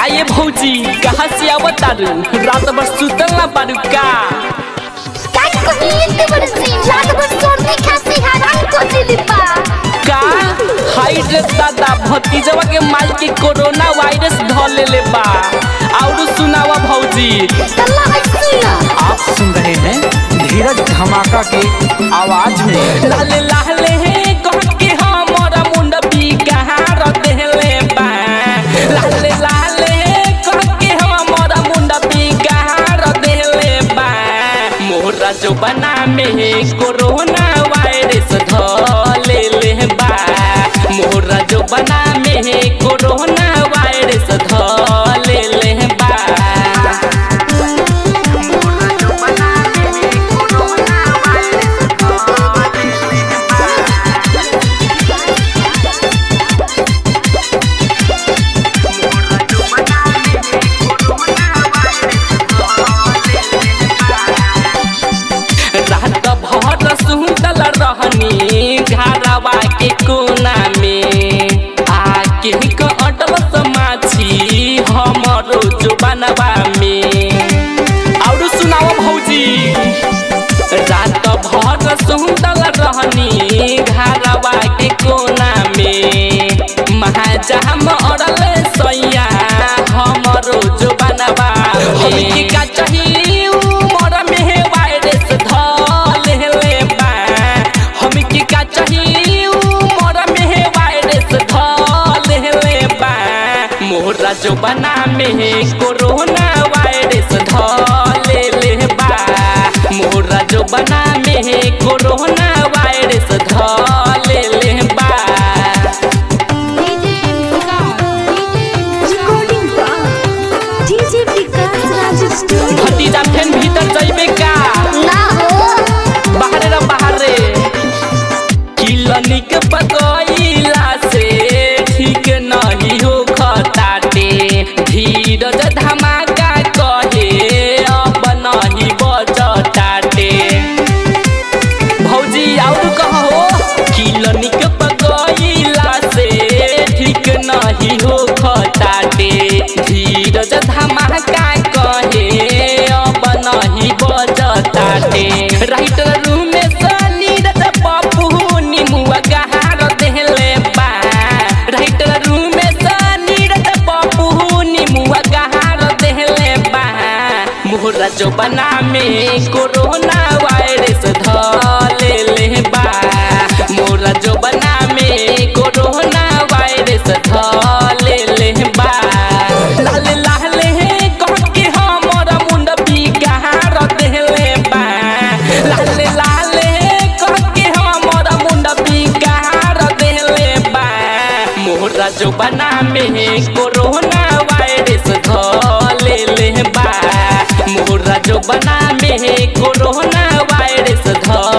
काये भौजी कहाँ से आवत तारू रात भर सुतल ना बारू का काय कमी इतने बड़े से रात भर सर्दी खांसी हैरान कर दिली बा का हाई ड्रेस दादा भतीजवा के माल के कोरोना वायरस ध लेले बा और सुनावा भौजी तल्ला है सुना आप सुन रहे हैं धीरज धमाका के आवाज में लाले लाले हे कह के हमरा मुंड भी कहाँ रदेले बा लाले लाले हे कह के हमरा मुंड भी कहाँ रदेले बा मोरा जो बना में कोरोना वायरस ध लेले बा मोरा जो बना में कोरोना वायरस ध लेले बा रात भर सुतल रहनी घरवा के कोना में आके क अटल समाछी हमरो जुबानवा में और सुनाओ भौजी रात भर सुतल रहनी घरवा के कोना में महाजाम अड़ल सैया हमरो जुबानवा हमके का चाहिए उमर में वायरस धल हेले बा हमके का चाहिए उमर में वायरस धल हेले बा मोरा जो बना में कोरोना वायरस धल ले बा मोरा जो बना में कोरोना वायरस धल ले बा रिकॉर्डिंग बा डीजे विकास राज स्टूडियो भतीजा फेन भीतर जइबे का ना हो बाहरे रे बाहरे किलनिक पकइला से ठीक नहीं हो खताटे धीरज धमाका कहे अब नहीं बजताटे भौजी और कहो किलनिक पकइला से ठीक नहीं हो खताटे धीरज धमाका कहे अब नहीं बजताटे राइटर रूम में सनीरज पप्पू निमुआ गहार देले बा राइटर रूम में सनीरज पप्पू निमुआ गहार देले बा मोहरा जो बना में कोरोना वायरस धले ले बा मोरा जो बना में कोरोना वायरस धले ले बा लाले लाले हे कह के हमरा मुंड भी गहार देले बा लाले लाले हे कह के हमरा मुंड भी गहार देले बा मोरा जो बना में कोरोना वायरस धले ले बा मोरा जो बना में कोरोना वायरस ध